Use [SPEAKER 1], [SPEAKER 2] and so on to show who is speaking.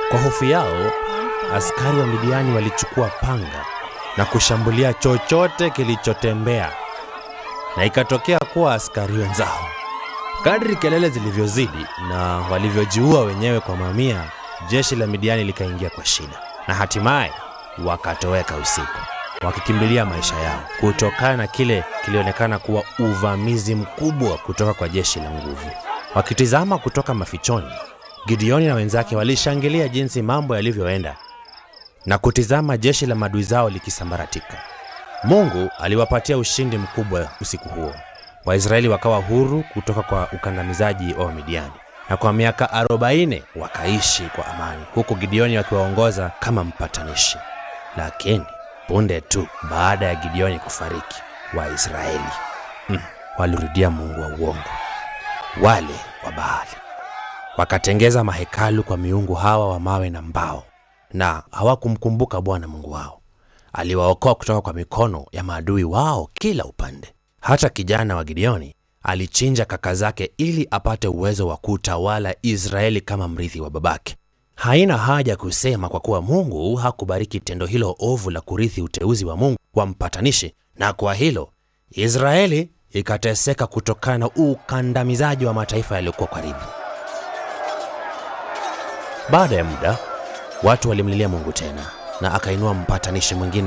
[SPEAKER 1] Kwa hofu yao, askari wa Midiani walichukua panga na kushambulia chochote kilichotembea, na ikatokea kuwa askari wenzao, kadri kelele zilivyozidi na walivyojiua wenyewe kwa mamia, jeshi la Midiani likaingia kwa shida, na hatimaye wakatoweka usiku wakikimbilia maisha yao kutokana na kile kilionekana kuwa uvamizi mkubwa kutoka kwa jeshi la nguvu. Wakitizama kutoka mafichoni, Gideoni na wenzake walishangilia jinsi mambo yalivyoenda na kutizama jeshi la maadui zao likisambaratika. Mungu aliwapatia ushindi mkubwa usiku huo. Waisraeli wakawa huru kutoka kwa ukandamizaji wa Wamidiani, na kwa miaka 40 wakaishi kwa amani, huku Gideoni akiwaongoza kama mpatanishi. Lakini punde tu baada ya Gideoni kufariki, Waisraeli mm, walirudia mungu wa uongo, wale wa Baali. Wakatengeza mahekalu kwa miungu hawa wa mawe na mbao, na hawakumkumbuka Bwana Mungu wao. Aliwaokoa kutoka kwa mikono ya maadui wao kila upande. Hata kijana wa Gideoni alichinja kaka zake ili apate uwezo wa kutawala Israeli kama mrithi wa babake. Haina haja kusema kwa kuwa Mungu hakubariki tendo hilo ovu la kurithi uteuzi wa Mungu wa mpatanishi, na kwa hilo Israeli ikateseka kutokana na ukandamizaji wa mataifa yaliyokuwa karibu. Baada ya muda, watu walimlilia Mungu tena, na akainua mpatanishi mwingine